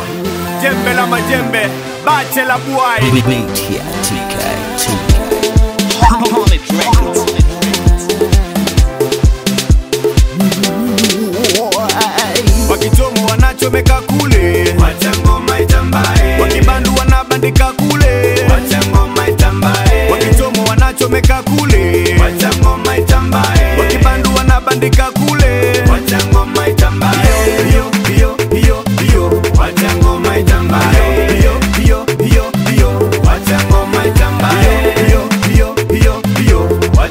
jembe la majembe bache la buai Beat here, TK, TK. wakichomo wanachomeka kule wakibandu wanabandika kule wakichomo wanachomeka kule wakibandu wanabandika kule Hiyo, hiyo, hiyo, hiyo. Hiyo, hiyo, hiyo, hiyo. Hiyo, hiyo, hiyo, hiyo.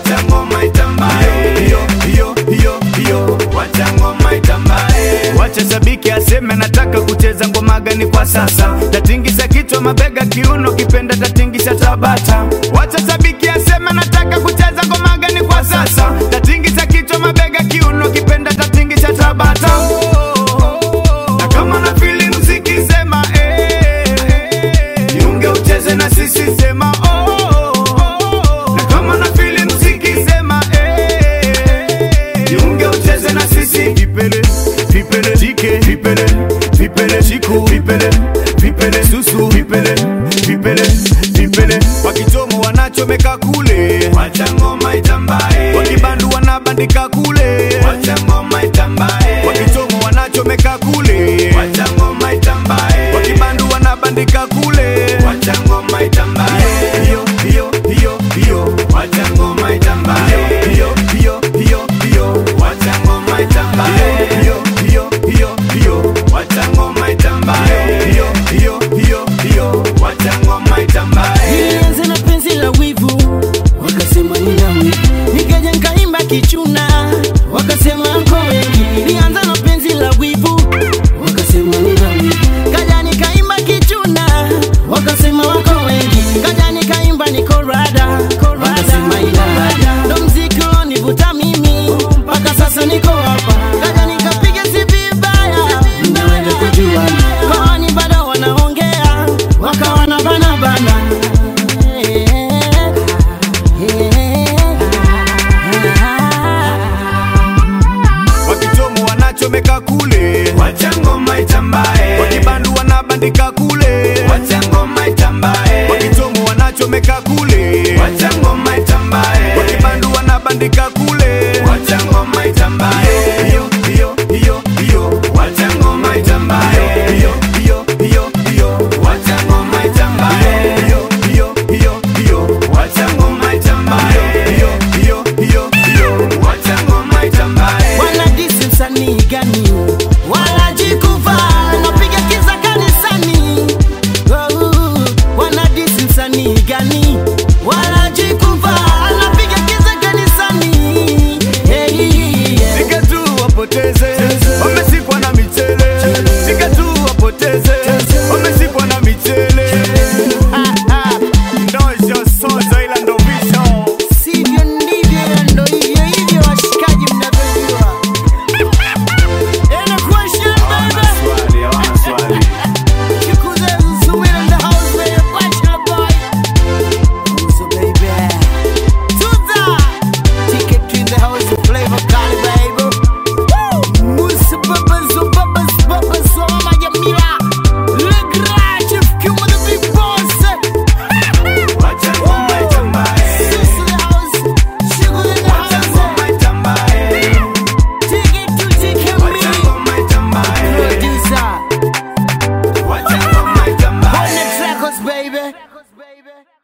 Hiyo, hiyo, hiyo, hiyo. Wacha shabiki aseme nataka kucheza ngoma gani kwa sasa, tatingisha kichwa, mabega, kiuno, kipenda tatingisha tabata. Wacha shabiki aseme nataka kucheza ngoma gani kwa sasa, tatingisha kichwa, mabega, kiuno, kipenda tatingisha tabata. Na kama na fili muziki sema eh, jiunge ucheze na sisi sema oh. Na kama na fili muziki sema eh, jiunge ucheze na sisi vipele vipele chike vipele vipele chiku vipele vipele susu vipele vipele vipele wakichomo wanachomeka kule wakibandu wanabandika kule wakichomo wanachomeka kule wakibandu wanabandika kule hiyo hiyo hiyo hiyo hiyo hiyo hiyo hiyo hiyo hiyo hiyo hiyo hiyo hiyo hiyo hiyo Nilianza na penzi la wivu, wakasema nina wivu. Nikaja nikaimba kichuna, wakasema nko wengi. Nilianza na penzi la wivu, wakasema nina wivu. Kaja nikaimba kichuna, wakasema wako wengi. Kaja nikaimba niko rada, wakasema ina rada. Ndo mziki ulionivuta mimi, mpaka sasa niko hapa. Kaja nikapiga si vibaya, mnaweza kujua. Kwani bado wanaongea, wakawa na bana bana. wakichomo wanachomeka kule wakibandu wanabandika kule wakichomo wanachomeka kule wakibandu wanabandika kule hiyo hiyo hiyo hiyo hiyo hiyo hiyo hiyo hiyo hiyo hiyo hiyo hiyo hiyo hiyo wanadisi msanii gani wanajikuva napiga kiza kanisani Oh, wanadisi msanii gani wanajikuva napiga kiza kanisani hey, yeah. Sika tu wapoteze wamesikwa na michele Sika tu wapoteze wamesikwa na michele Ndosho sozo ila ndo visho sivyo ndivyo ndo hivyo hivyo washikaji mnavyojua Any question, baby? Chikuze Zuwira in the house, baby. Bachelor boy. So, baby. Tuza. Ticket to the house, Flavor Cali, baby. Woo. Musa Babas, oh, Babas, Babas, oh, Mama Jamila. Le Grand Chef Q with the big boss. Sus in the house. Sugar in the house. Ticket to Ticket Me. Producer. Hornet Records, baby.